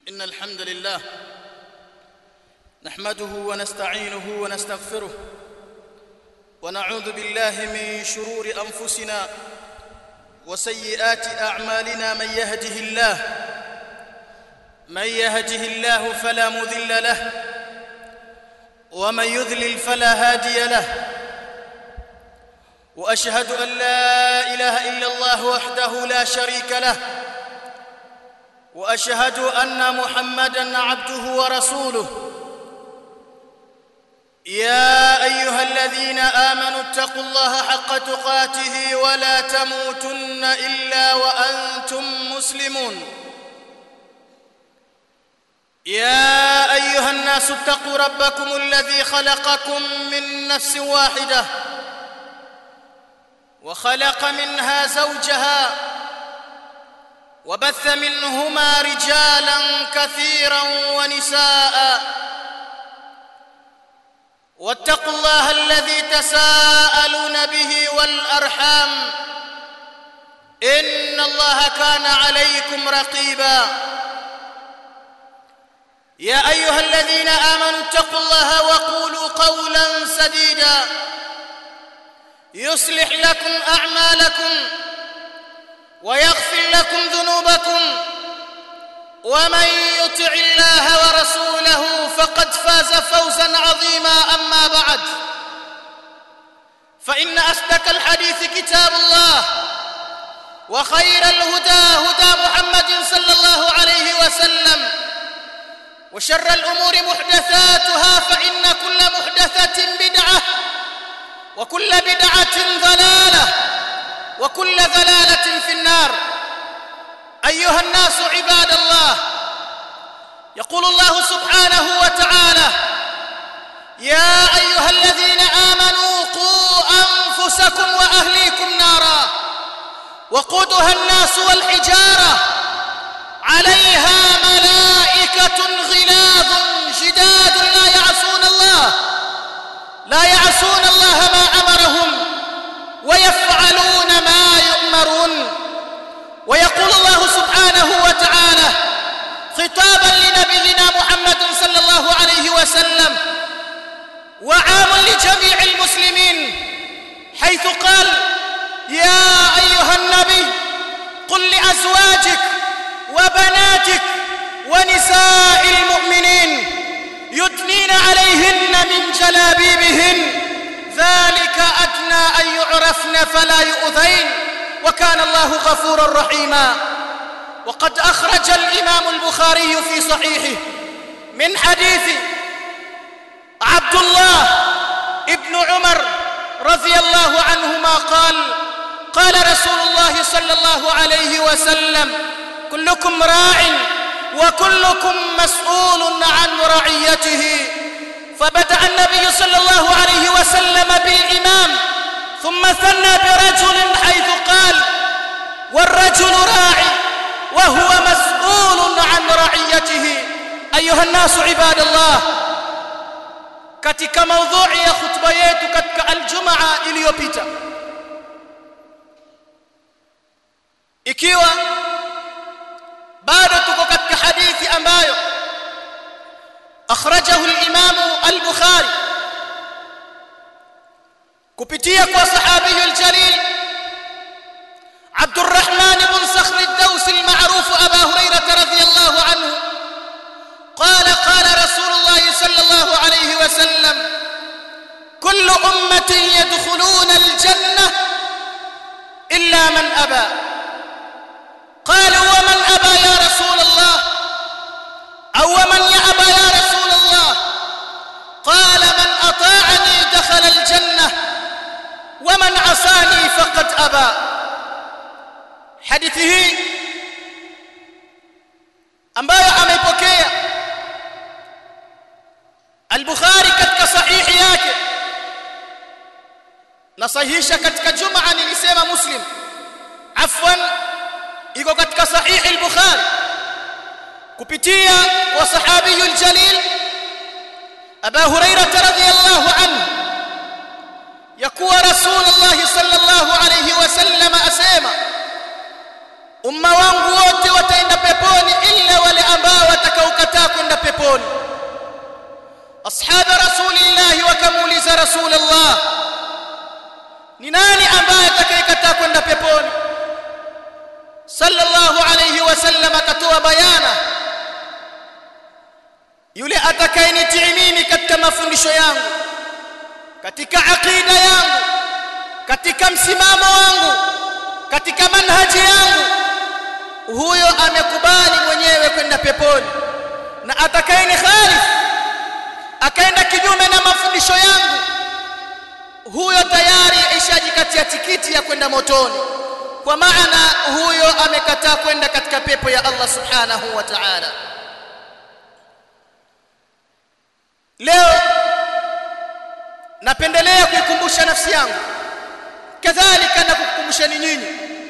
إن الحمد لله نحمده ونستعينه ونستغفره ونعوذ بالله من شرور أنفسنا وسيئات أعمالنا من يهده الله من يهده الله فلا مذل له ومن يذلل فلا هادي له واشهد ان لا اله الا الله وحده لا شريك له واشهد ان محمدا عبده ورسوله يا ايها الذين امنوا اتقوا الله حق تقاته ولا تموتن الا وانتم مسلمون يا ايها الناس اتقوا ربكم الذي خلقكم من نفس واحده وخلق منها زوجها وبث منهما رجالا كثيرا ونساء واتقوا الله الذي تساءلون به والارحام ان الله كان عليكم رقيبا يا ايها الذين امنوا اتقوا الله وقولوا قولا سديدا يصلح لكم اعمالكم ويغفر لكم ذنوبكم ومن يطع الله ورسوله فقد فاز فوزا عظيما اما بعد فان اصدق الحديث كتاب الله وخير الهدى هدى محمد صلى الله عليه وسلم وشر الامور محدثاتها فان كل محدثه بدعه وكل بدعه ضلاله وكل ضلاله في النار ايها الناس عباد الله يقول الله سبحانه وتعالى يا ايها الذين امنوا قوا انفسكم واهليكم نارا وقودها الناس والحجاره عليها ملائكه غلاظ شداد لا يعصون الله لا يعصون الله ما امرهم ويفعلون ما يؤمرون ويقول الله سبحانه وتعالى خطابا لنبينا محمد صلى الله عليه وسلم وعام لجميع المسلمين حيث قال يا ايها النبي قل لازواجك وبناتك ونساء المؤمنين يدنين عليهن من جلابيبهن ذلك ادنى ان يعرفن فلا يؤذين وكان الله غفورا رحيما وقد اخرج الامام البخاري في صحيحه من حديث عبد الله ابن عمر رضي الله عنهما قال قال رسول الله صلى الله عليه وسلم كلكم راع وكلكم مسؤول عن رعيته فبدا النبي صلى الله عليه وسلم بالامام ثم ثنى برجل حيث قال والرجل راعي وهو مسؤول عن رعيته ايها الناس عباد الله katika maudhui ya khutba yetu katika aljumaa iliyopita ikiwa bado tuko katika hadithi ambayo akhrajahu al-Imam al-Bukhari kupitia kwa sahabi al-jalil عبد الرحمن بن صخر الدوسي المعروف أبا هريرة رضي الله عنه قال قال رسول الله صلى الله عليه وسلم كل أمة يدخلون الجنة إلا من أبى قالوا ومن أبى يا رسول الله أو من يأبى يا رسول الله قال من أطاعني دخل الجنة ومن عصاني فقد أبى hadithi hii ambayo ameipokea al-Bukhari katika sahihi yake na sahihisha katika Jumaa nilisema Muslim afwan iko katika sahihi al-Bukhari kupitia kwa sahabiyul jalil Abu Hurairah radhiyallahu anhu yakuwa Rasulullah sallallahu alayhi wasallam asema umma wangu wote wataenda peponi illa wale ambao watakao ashabi rasulillahi wakamuuliza rasulullah ni nani ambaye atakayekataa kwenda peponi sallallahu alayhi wasallam akatoa bayana yule atakayenitii mimi katika mafundisho yangu katika aqida yangu katika msimamo wangu katika manhaji yangu huyo amekubali mwenyewe kwenda peponi na atakayeni khalif akaenda kinyume na mafundisho yangu huyo tayari ishajikatia tikiti ya kwenda motoni kwa maana huyo amekataa kwenda katika pepo ya Allah subhanahu wa ta'ala leo napendelea kuikumbusha nafsi yangu kadhalika na kukumbusheni nyinyi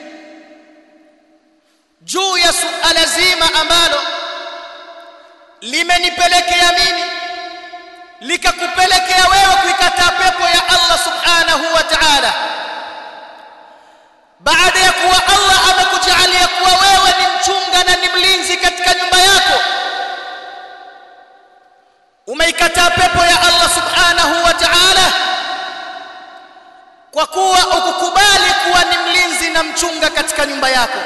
juu ya suala zima ambalo limenipelekea mimi likakupelekea wewe kuikataa pepo ya Allah subhanahu wa ta'ala baada ya kuwa Allah amekujalia kuwa wewe ni mchunga na ni mlinzi katika nyumba yako umeikataa pepo ya Allah subhanahu wa ta'ala kwa kuwa ukukubali kuwa ni mlinzi na mchunga katika nyumba yako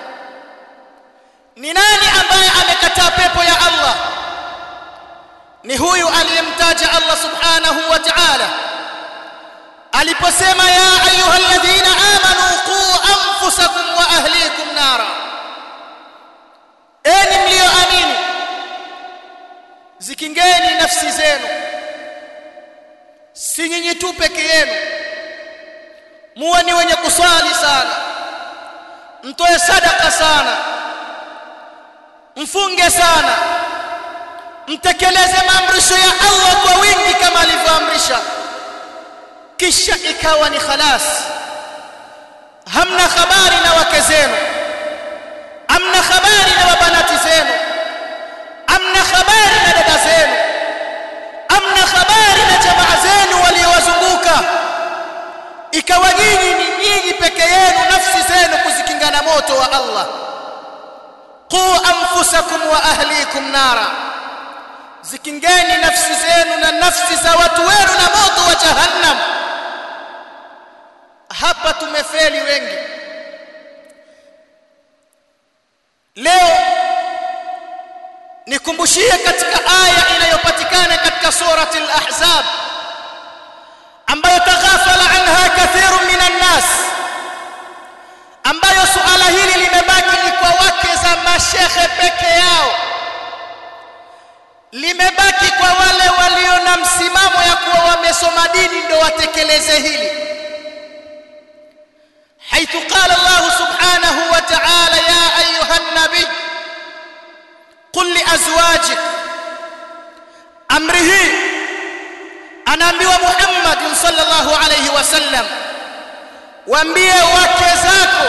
ni nani ambaye amekataa pepo ya Allah ni huyu aliyemtaja Allah subhanahu wa ta'ala aliposema ya ayyuhalladhina amanu qu anfusakum wa ahlikum nara enyi mlioamini zikingeni nafsi zenu si nyinyi tu peke yenu muwe ni wenye kuswali sana mtoe sadaka sana mfunge sana mtekeleze maamrisho ya Allah kwa wingi kama alivyoamrisha kisha ikawa ni khalas hamna habari na wake zenu hamna habari na wabanati zenu hamna habari na dada zenu hamna habari na jamaa zenu waliowazunguka ikawa nyinyi ni nyinyi peke yenu nafsi zenu kuzikinga na moto wa Allah qu anfusakum wa ahlikum nara zikingeni nafsi zenu na nafsi za watu wenu na moto wa jahannam hapa tumefeli wengi leo nikumbushie katika aya inayopatikana katika surati al-ahzab ambayo taghafala anha kathirun minan nas ambayo suala hili limebaki ni kwa wake za mashehe peke yao limebaki kwa wale walio na msimamo ya kuwa wamesoma dini ndio watekeleze hili حيث قال الله سبحانه وتعالى يا أيها النبي قل لأزواجك أمره أنا أمبي محمد صلى الله عليه وسلم وأمبي وكزاكو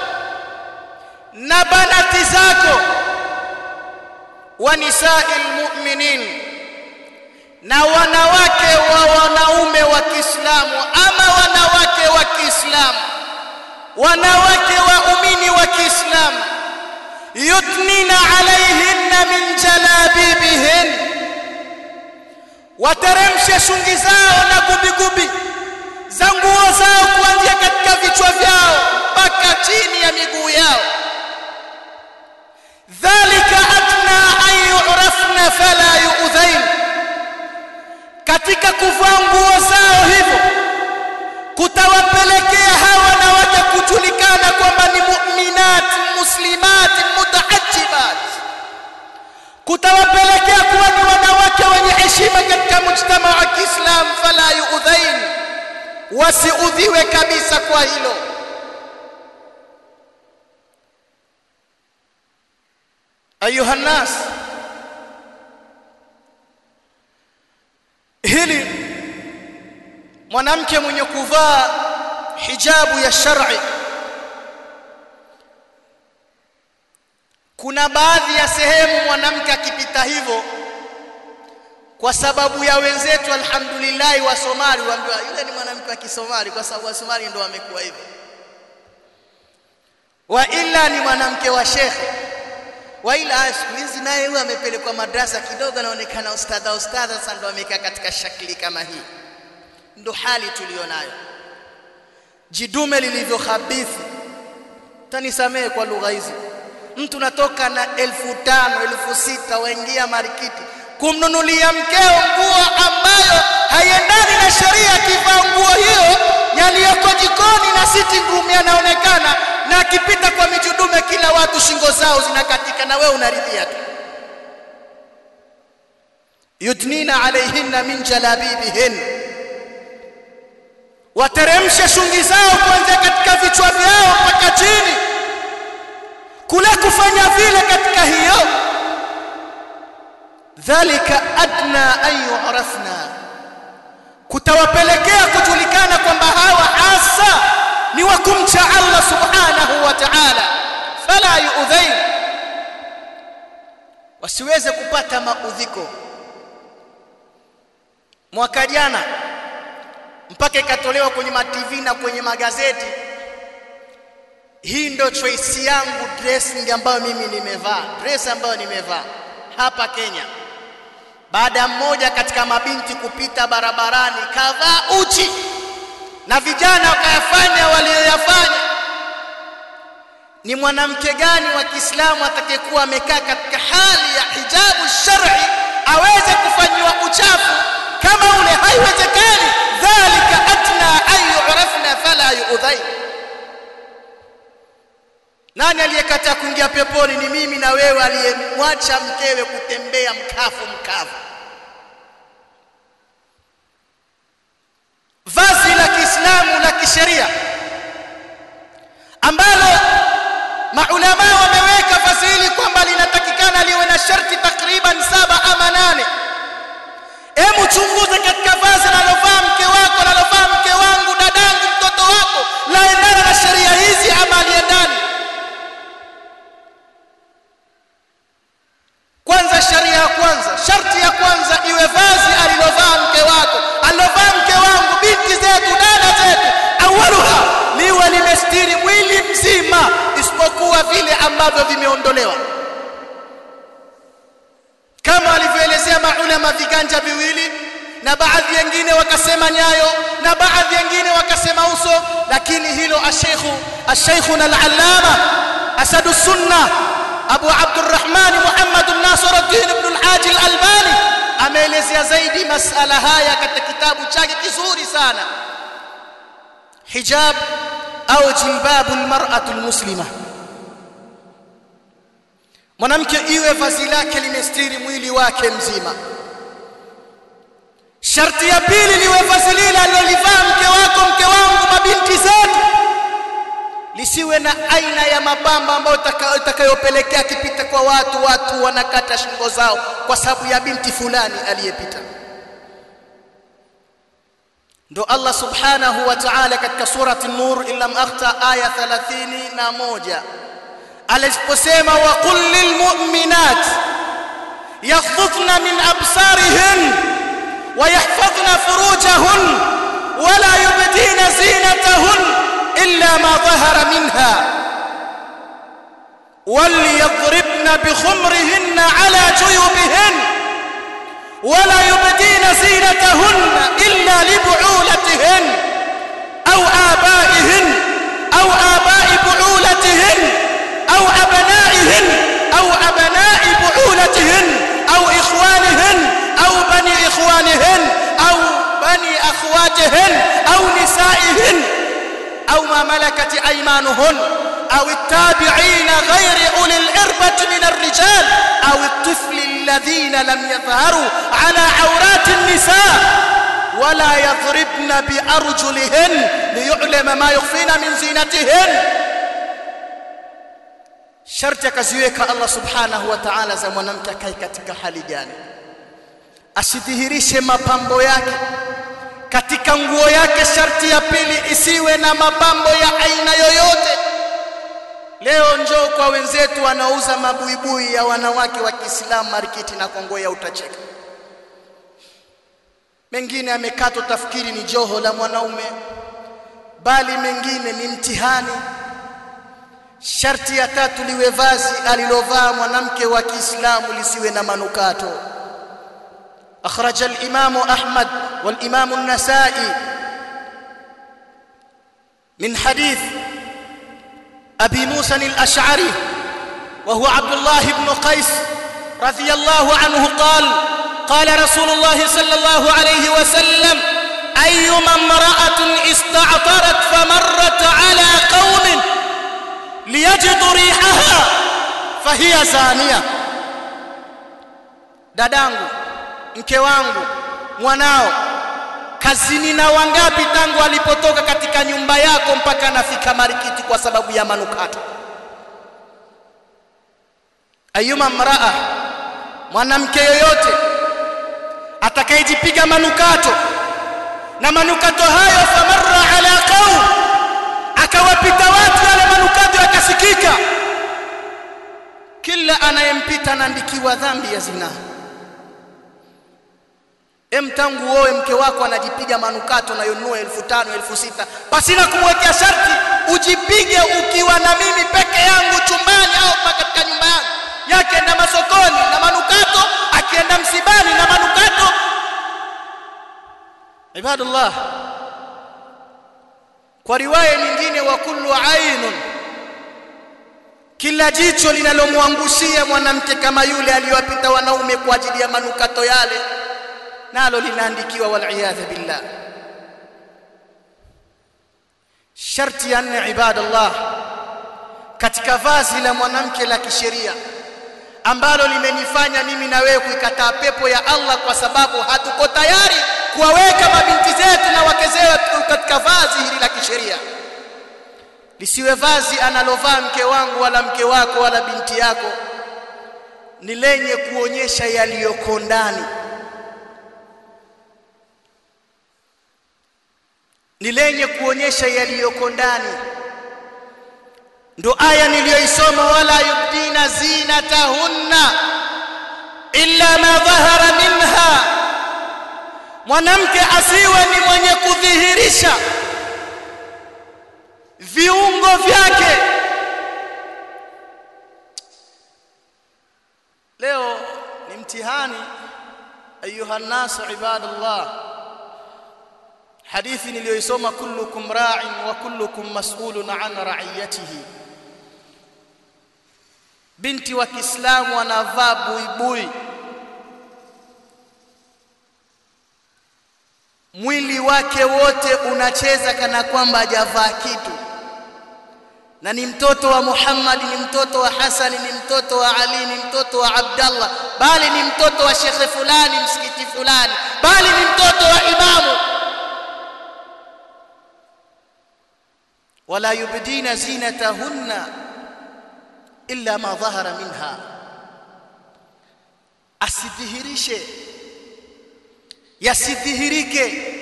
نبنات زاكو ونساء المؤمنين na wanawake wa wanaume wa Kiislamu ama wanawake wa Kiislamu wanawake waumini wa Kiislamu yutnina alaihinna min jalabibihin wateremshe shungi zao na gubigubi za nguo zao kuanzia katika vichwa vyao mpaka chini ya miguu yao dhalika adna an yu'rafna fala yu'dhain katika kuvaa nguo zao hivyo kutawapelekea hawa wanawake kujulikana kwamba ni mu'minat muslimat mutaajibat kutawapelekea kuwa ni wanawake wenye heshima katika mujtama wa Kiislam fala yuudhain wasiudhiwe kabisa kwa hilo ayuha nas hili mwanamke mwenye kuvaa hijabu ya shar'i kuna baadhi ya sehemu mwanamke akipita hivyo kwa sababu ya wenzetu alhamdulillah wa Somali waambiwa yule ni mwanamke wa Kisomali kwa sababu wa Somali ndio wamekuwa hivyo wa illa ni mwanamke wa shekhe waila siku hizi naye huyo amepelekwa madrasa kidogo anaonekana ustadha ustadha sasa ndo amekaa katika shakli kama hii ndo hali tulionayo jidume lilivyo khabithi tanisamehe kwa lugha hizi mtu natoka na elfu tano elfu sita waingia marikiti kumnunulia mkeo nguo ambayo haiendani na sheria akivaa nguo hiyo yaliyoko jikoni na sitting room yanaonekana na akipita kwa mijudume kila watu shingo zao zinakatika na wewe unaridhia tu yudnina alaihinna min jalabibihin wateremshe shungi zao kuanzia katika vichwa vyao mpaka chini kule kufanya vile katika hiyo dhalika adna an yu'rafna kutawapelekea kujulikana kwamba hawa hasa ni wa kumcha Allah subhanahu wa ta'ala fala yu'dhain wasiweze kupata maudhiko mwaka jana mpaka ikatolewa kwenye ma TV na kwenye magazeti hii ndo choice yangu dressing ambayo mimi nimevaa dress ambayo nimevaa hapa Kenya baada ya mmoja katika mabinti kupita barabarani kavaa uchi na vijana wakayafanya walioyafanya ni mwanamke gani wa Kiislamu atakayekuwa amekaa katika hali ya hijabu shar'i aweze kufanyiwa uchafu kama ule haiwezekani dhalika atna an yu'rafna fala yu'dhain nani aliyekataa kuingia peponi ni mimi na wewe aliyemwacha mkewe kutembea mkafu mkavu vazi la Kiislamu la kisheria ambalo maulama wameweka vazi hili kwamba linatakikana liwe na sharti takriban saba ama nane hebu chunguze katika vazi analovaa mke wako analovaa mke wangu dadangu mtoto wako laendana na sheria hizi ama aliendani kwanza sheria ya kwanza sharti ya kwanza iwe vazi alilovaa mke wako alilovaa mke wangu binti zetu dada zetu awaluha liwe limestiri mwili mzima isipokuwa vile ambavyo vimeondolewa kama alivyoelezea maulama viganja viwili na baadhi wengine wakasema nyayo na baadhi wengine wakasema uso lakini hilo asheikhu asheikhuna al-allama asadu sunna abu abdurrahman muhammad nasiruddin ibn al-haji al-albani ameelezea zaidi masala haya katika kitabu chake kizuri sana hijab au jilbabu al-mar'atu al-muslima mwanamke iwe vazi lake limestiri mwili wake mzima sharti ya pili liwe vazi lile alilolivaa mke wako mke wangu mabinti zetu lisiwe na aina ya mapambo ambayo itakayopelekea akipita kwa watu watu wanakata shingo zao kwa sababu ya binti fulani aliyepita ndo Allah subhanahu wa ta'ala katika surati an-nur illam akhta aya 31 aliposema wa qul lil mu'minat yaghdhudna min absarihin wa yahfazna furujahun wa la yubdina zinatahun illa ma dhahara minha وليضربن بخمرهن على جيوبهن ولا يبدين زينتهن إلا لبعولتهن أو آبائهن أو آباء بعولتهن أو أبنائهن أو أبناء بعولتهن أو إخوانهن أو بني إخوانهن أو بني أخواتهن أو نسائهن أو ما ملكت أيمانهن أو التابعين غير أولي الإربة من الرجال أو الطفل الذين لم يظهروا على عورات النساء ولا يضربن بأرجلهن ليعلم ما يخفين من زينتهن sharti akaziweka Allah subhanahu wa ta'ala za mwanamke akae katika hali gani asidhihirishe mapambo yake katika nguo yake sharti ya pili isiwe na mapambo ya aina yoyote leo njoo kwa wenzetu wanaouza mabuibui ya wanawake wa Kiislamu marikiti na kongoya utacheka mengine amekatwa tafikiri ni joho la mwanaume bali mengine ni mtihani sharti ya tatu liwe vazi alilovaa mwanamke wa Kiislamu lisiwe na manukato أخرج الإمام أحمد والإمام النسائي من حديث أبي موسى الأشعري وهو عبد الله بن قيس رضي الله عنه قال قال رسول الله صلى الله عليه وسلم أيما امرأة استعطرت فمرت على قوم ليجدوا ريحها فهي زانية dadangu mke wangu mwanao kazini na wangapi tangu alipotoka katika nyumba yako mpaka anafika marikiti kwa sababu ya manukato ayuma mraa mwanamke yoyote atakayejipiga manukato na manukato hayo famarra ala qaum akawapita watu wale manukato yakasikika kila anayempita anaandikiwa dhambi ya zinaa Em, tangu uoe mke wako anajipiga manukato na yonunua elfu tano elfu sita pasina kumwekea sharti ujipige ukiwa na mimi peke yangu chumbani au katika nyumba yangu yake enda masokoni na manukato akienda msibani na manukato ibadallah kwa riwaya nyingine wa kullu ainun kila jicho linalomwangushia mwanamke kama yule aliyowapita wanaume kwa ajili ya manukato yale nalo linaandikiwa waliyadha billah sharti ya nne ibadallah katika vazi la mwanamke la kisheria ambalo limenifanya mimi na wewe kuikataa pepo ya Allah kwa sababu hatuko tayari kuwaweka mabinti zetu na wake zetu katika vazi hili la kisheria lisiwe vazi analovaa mke wangu wala mke wako wala binti yako ni lenye kuonyesha yaliyoko ndani ni lenye kuonyesha yaliyoko ndani ndo aya niliyoisoma wala yubdina zinatahunna illa ma dhahara minha mwanamke asiwe ni mwenye kudhihirisha viungo vyake leo ni mtihani ayuha nasu ibadallah hadithi niliyoisoma kullukum ra'in wa kullukum mas'ulun an ra'iyatihi binti wa Kiislamu anavaa buibui mwili wake wote unacheza kana kwamba hajavaa kitu na ni mtoto wa Muhammad ni mtoto wa Hasani ni mtoto wa Ali ni mtoto wa Abdallah bali ni mtoto wa shekhe fulani msikiti fulani bali ni mtoto wa imamu wala yubdina zinatahunna illa ma dhahara minha asidhihirishe yasidhihirike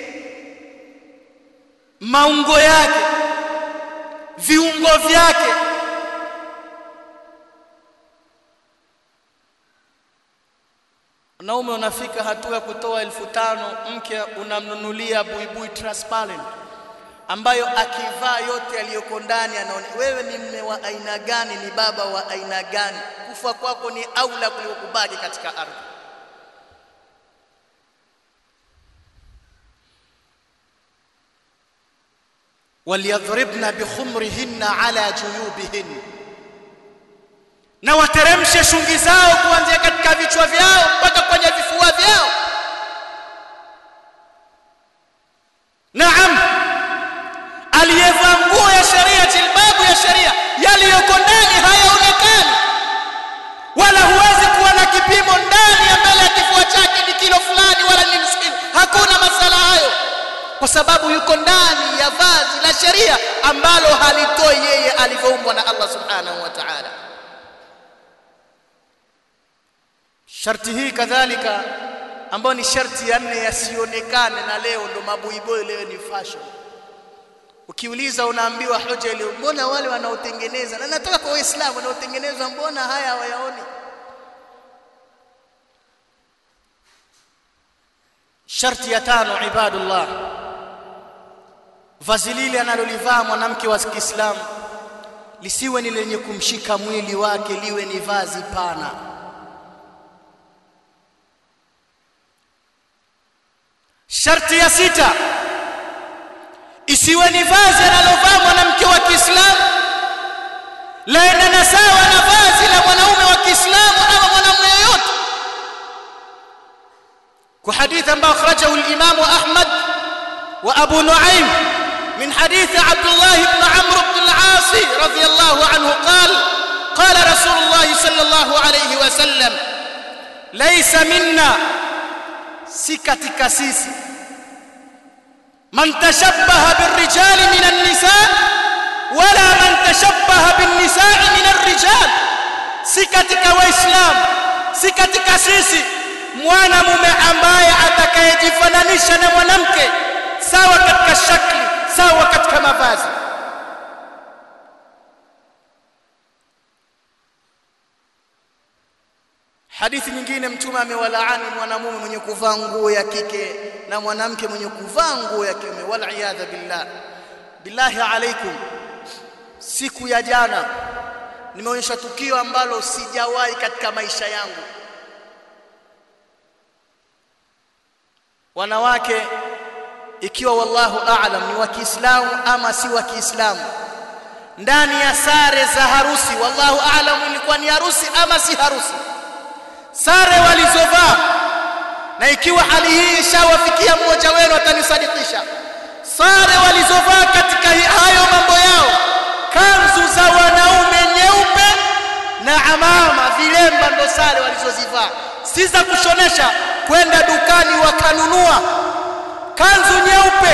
maungo yake viungo vyake wanaume unafika hatua ya kutoa elfu tano mke unamnunulia buibui transparent ambayo akivaa yote aliyoko ndani anaona wewe ni mme wa aina gani ni baba wa aina gani kufa kwako ni aula kuliko kubaki katika ardhi waliyadhribna bikhumrihinna ala juyubihin na wateremshe shungi zao kuanzia katika vichwa vyao mpaka kwenye vifua vyao naam aliyevaa nguo ya sheria jilbabu ya sheria yaliyoko ndani hayaonekani wala huwezi kuwa na kipimo ndani ya mbele ya kifua chake ni kilo fulani wala ni msikini hakuna masala hayo kwa sababu yuko ndani ya vazi la sheria ambalo halitoi yeye alivyoumbwa na Allah subhanahu wa ta'ala sharti hii kadhalika ambayo ni sharti ya nne yasionekane na leo ndo mabuiboi leo ni fashion ukiuliza unaambiwa hoja ile mbona wale wanaotengeneza na nataka kwa waislamu wanaotengenezwa mbona haya hawayaoni sharti ya tano ibadullah vazi lile analolivaa mwanamke wa Kiislamu lisiwe ni lenye kumshika mwili wake liwe ni vazi pana sharti ya sita isiwe ni vazi analovaa mwanamke wa Kiislamu laendana sawa na vazi la mwanaume wa Kiislamu ama mwanamume yoyote kwa hadithi ambayo akhrajahu al-Imam Ahmad wa Abu Nuaym من حديث عبد الله بن عمرو بن العاص رضي الله عنه قال قال رسول الله صلى الله عليه وسلم ليس منا سكتك سيسي من تشبه بالرجال من النساء ولا من تشبه بالنساء من الرجال سكتك وإسلام سكتك سيسي mwanamume ambaye atakayejifananisha na mwanamke sawa katika shakli sawa katika mavazi hadithi nyingine mtume amewalaani mwanamume mwenye kuvaa nguo ya kike na mwanamke mwenye kuvaa nguo ya kiume wal iyadha billah billahi alaikum siku ya jana nimeonyesha tukio ambalo sijawahi katika maisha yangu wanawake ikiwa wallahu a'lam ni wa Kiislamu ama si wa Kiislamu ndani ya sare za harusi wallahu a'lam ilikuwa ni harusi ama si harusi sare walizovaa na ikiwa hali hii ishawafikia mmoja wenu atanisadikisha sare walizovaa katika hayo mambo yao kanzu za wanaume nyeupe na amama vilemba ndo sare walizozivaa si za kushonesha kwenda dukani wakanunua kanzu nyeupe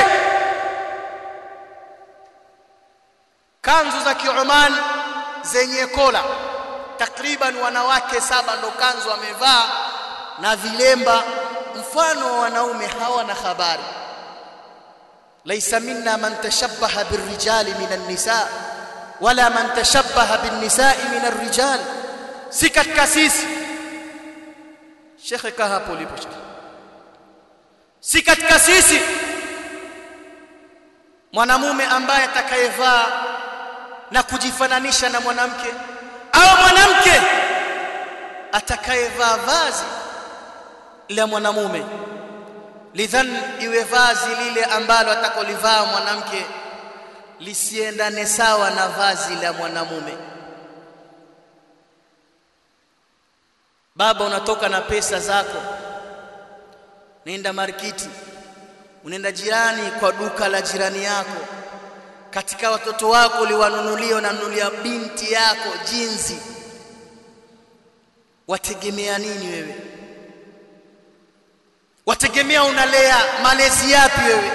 kanzu za kiuman zenye kola takriban wanawake saba ndo kanzu wamevaa na vilemba mfano wa wanaume hawana habari laysa minna man tashabbaha birrijali minan nisa wala man tashabbaha bin nisa'i minar rijal si katika sisi shekhe kaa hapo ulipo shekhe si katika sisi mwanamume ambaye atakayevaa na kujifananisha na mwanamke au mwanamke atakayevaa vazi la mwanamume lidhan iwe vazi lile ambalo atakolivaa mwanamke lisiendane sawa na vazi la mwanamume baba unatoka na pesa zako nenda markiti unaenda jirani kwa duka la jirani yako katika watoto wako uliwanunulia unanunulia binti yako jinsi wategemea nini wewe wategemea unalea malezi yapi wewe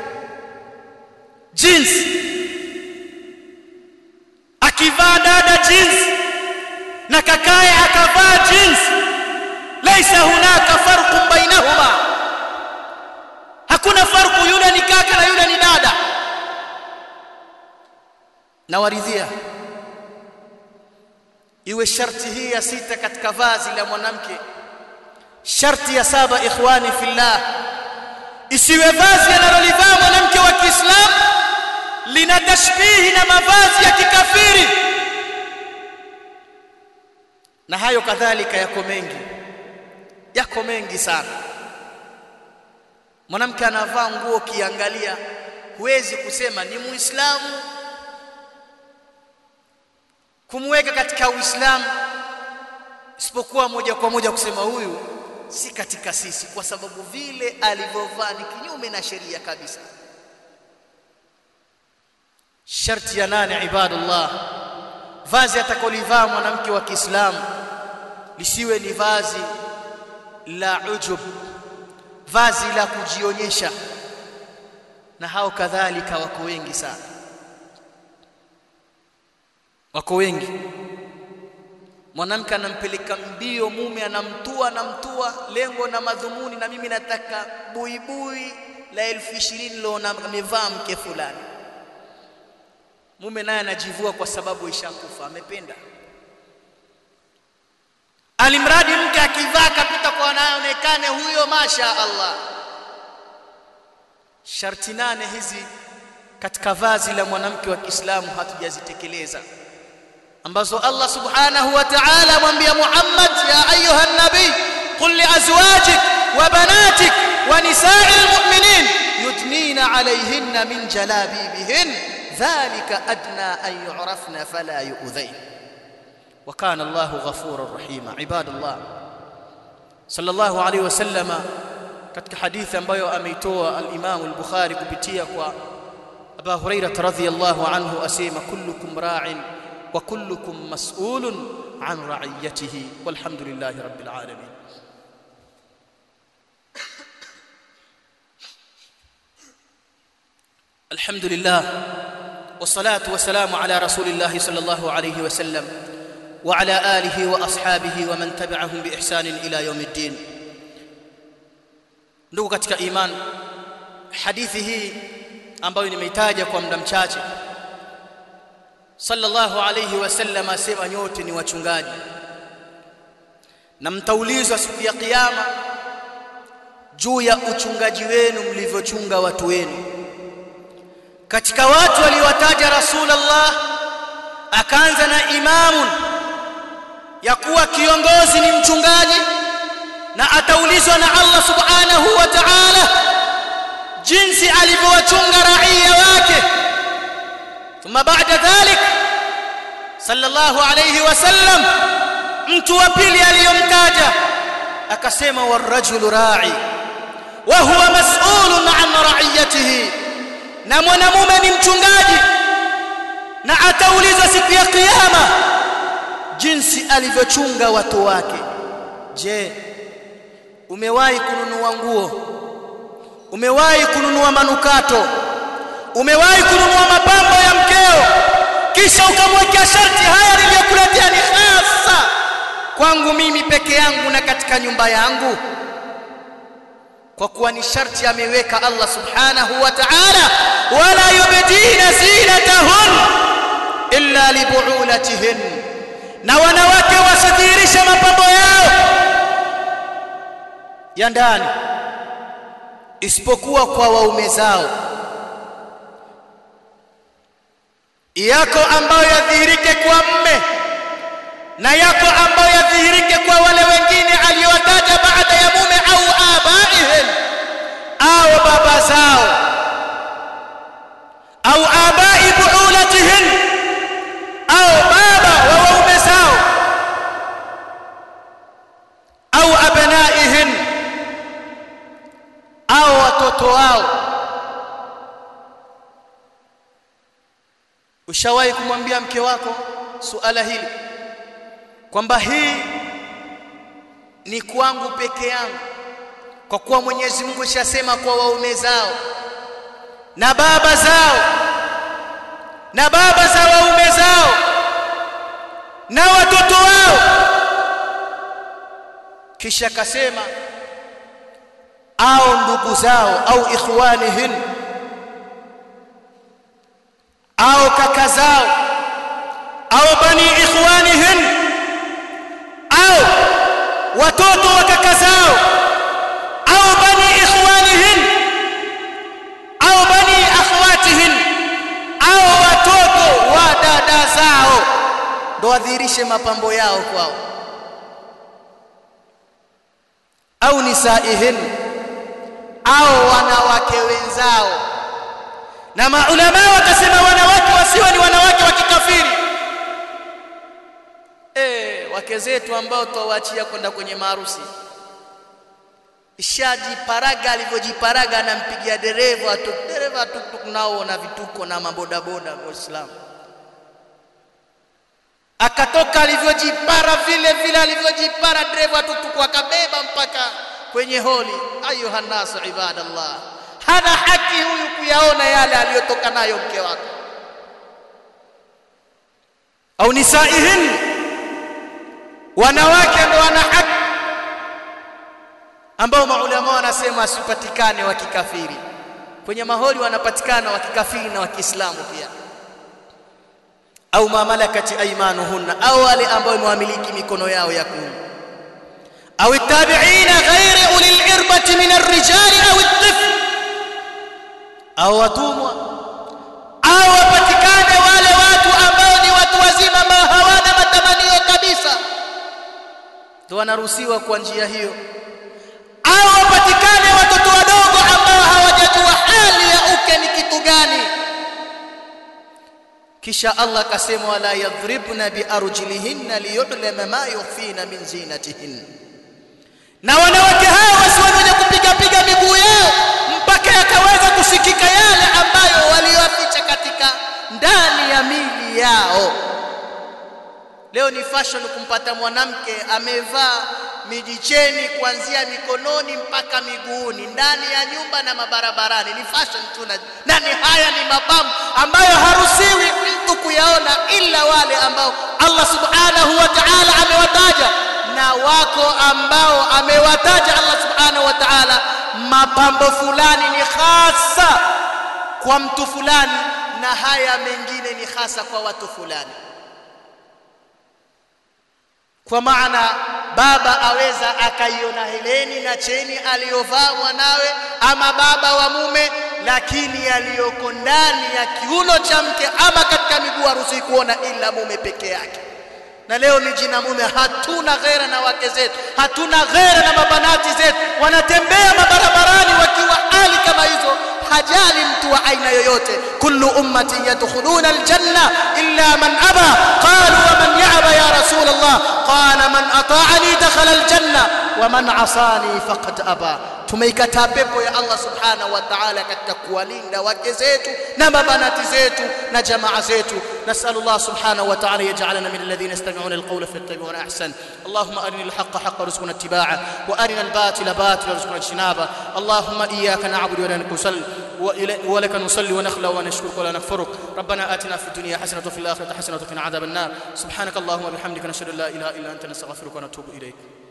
jinsi akivaa dada jinsi na kakaye akavaa jinsi laisa hunaka farqun bainahuma hakuna farku yule ni kaka na yule ni dada na waridhia iwe sharti hii ya sita katika vazi la mwanamke sharti ya saba ikhwani fillah isiwe vazi analolivaa mwanamke wa Kiislamu lina tashbihi na mavazi ya kikafiri na hayo kadhalika yako mengi yako mengi sana mwanamke anavaa nguo kiangalia huwezi kusema ni muislamu kumweka katika uislamu isipokuwa moja kwa moja kusema huyu si katika sisi kwa sababu vile alivyovaa ni kinyume na sheria kabisa sharti ya nane ibadullah vazi atakolivaa mwanamke wa Kiislamu lisiwe ni vazi la ujub vazi la kujionyesha na hao kadhalika wako wengi sana wako wengi mwanamke anampeleka mbio mume anamtua anamtua lengo na madhumuni na mimi nataka buibui la elfu ishirini lona amevaa mke fulani mume naye anajivua kwa sababu ishakufa amependa alimradi mke akivaa kapita kwa anaonekane huyo masha Allah sharti nane hizi katika vazi la mwanamke wa Kiislamu hatujazitekeleza ambazo Allah subhanahu wa ta'ala amwambia Muhammad ya ayuha nabii qul li azwajik wa banatik wa nisa'il mu'minin yudnina alayhinna min jalabibihin dhalika adna an yu'rafna fala yu'dhayn wa kana Allahu ghafurar rahima ibadallah sallallahu alayhi wasallama katika hadithi ambayo ameitoa al-Imam al-Bukhari kupitia kwa Abu Hurairah radhiyallahu anhu asema kullukum ra'in wa kullukum mas'ulun an ra'iyatihi walhamdulillahi rabbil alamin الحمد لله والصلاة والسلام على رسول الله صلى الله عليه وسلم وعلى آله وأصحابه ومن تبعهم بإحسان إلى يوم الدين ndugu katika iman hadithi hii ambayo nimeitaja kwa muda mchache sallallahu alayhi wasallam asema nyote ni wachungaji na mtaulizwa siku ya kiyama juu ya uchungaji wenu mlivyochunga watu wenu katika watu waliowataja rasulullah akaanza na imamun ya kuwa kiongozi ni mchungaji na ataulizwa na Allah subhanahu wa ta'ala jinsi alivyowachunga raia wake thumma ba'da dhalik sallallahu alayhi wasallam mtu wa pili aliyomtaja akasema warajulu ra'i wa huwa mas'ulun an ra'iyatihi na mwanamume ni mchungaji na ataulizwa siku ya kiyama jinsi alivyochunga watu wake je umewahi kununua nguo umewahi kununua manukato umewahi kununua mapambo ya mkeo kisha ukamwekea sharti haya niliyokuletea ni hasa kwangu mimi peke yangu na katika nyumba yangu kwa kuwa ni sharti ameweka Allah subhanahu wa ta'ala wala yubdina zinatahun illa libu'ulatihin na wanawake wasidhihirishe mapambo yao ya ndani isipokuwa kwa waume zao yako ambayo yadhihirike kwa mme na yako ambayo yadhihirike kwa wale wengine aliyowataja baada ya mume au abaihim au baba zao au abai buulatihin au baba wa waume zao au abnaihin au watoto wao ushawahi kumwambia mke wako suala hili kwamba hii ni kwangu peke yangu kwa kuwa Mwenyezi Mungu shasema kwa waume zao na baba zao na baba za waume zao na watoto wao kisha kasema au ndugu zao au ikhwanihin au kaka zao au bani ikhwanihin au watoto wa kaka zao au bani ikhwanihin au bani akhwatihin au watoto wa dada zao ndo wadhihirishe mapambo yao kwao au nisaihin au wanawake wenzao na maulama wakasema wanawake wasiwe ni wanawake wa kikafiri eh wake zetu ambao twawaachia kwenda kwenye maharusi ishajiparaga alivyojiparaga anampigia dereva tu dereva tuktuk nao na vituko na mabodaboda waislamu akatoka alivyojipara vile vile alivyojipara dereva tuktuk akabeba mpaka kwenye holi ayuha nasu ibadallah hana haki huyu kuyaona yale aliyotoka nayo mke wako au nisaihin wanawake ndio wana haki ambao maulama wanasema asipatikane wa kikafiri kwenye maholi wanapatikana wa kikafiri na wa Kiislamu pia au mamalakati aymanuhunna au wale ambao mwamiliki mikono yao ya kuume au tabi'ina ghairi ulil irbati min ar-rijali au at-tifl au watumwa au wapatikane wale watu ambao ni watu wazima ambao hawana ndio wanaruhusiwa kwa njia hiyo au wapatikane watoto wadogo ambao hawajajua hali ya uke ni kitu gani kisha Allah akasema wala yadhribna biarjulihinna liyudlama ma yukhfina min zinatihin na wanawake hao wasiwe wenye kupiga piga miguu yao mpaka yakaweza kusikika yale ambayo walioficha katika ndani ya mili yao leo ni fashion kumpata mwanamke amevaa mijicheni kuanzia mikononi mpaka miguuni ndani ya nyumba na mabarabarani ni fashion tu na ni haya ni mapambo ambayo haruhusiwi mtu kuyaona ila wale ambao Allah subhanahu wa ta'ala amewataja na wako ambao amewataja Allah subhanahu wa ta'ala mapambo fulani ni hasa kwa mtu fulani na haya mengine ni hasa kwa watu fulani kwa maana baba aweza akaiona heleni na cheni aliyovaa mwanawe ama baba wa mume lakini yaliyoko ndani ya kiuno cha mke ama katika miguu haruhusi kuona ila mume peke yake na leo miji na mume hatuna ghera na wake zetu hatuna ghera na mabanati zetu wanatembea mabarabarani wakiwa hali kama hizo hajali mtu wa aina yoyote kullu ummati yadkhuluna aljanna illa man aba qalu wa man ya'ba ya rasul allah qala man ata'ani dakhala aljanna wa man asani faqad aba tumeikataa pepo ya Allah subhanahu wa ta'ala katika kuwalinda wake zetu na mabanati zetu na jamaa zetu نسأل الله سبحانه وتعالى يجعلنا من الذين يستمعون القول فيتبعون أحسن اللهم أرنا الحق حقا رزقنا اتباعه وأرنا الباطل باطلا رزقنا اجتنابه اللهم إياك نعبد ولك نصلي ولك نصلي ونخلع ونشكرك ولا نكفرك ربنا آتنا في الدنيا حسنة وفي الآخرة حسنة وقنا عذاب النار سبحانك اللهم وبحمدك نشهد أن لا إله إلا أنت نستغفرك ونتوب إليك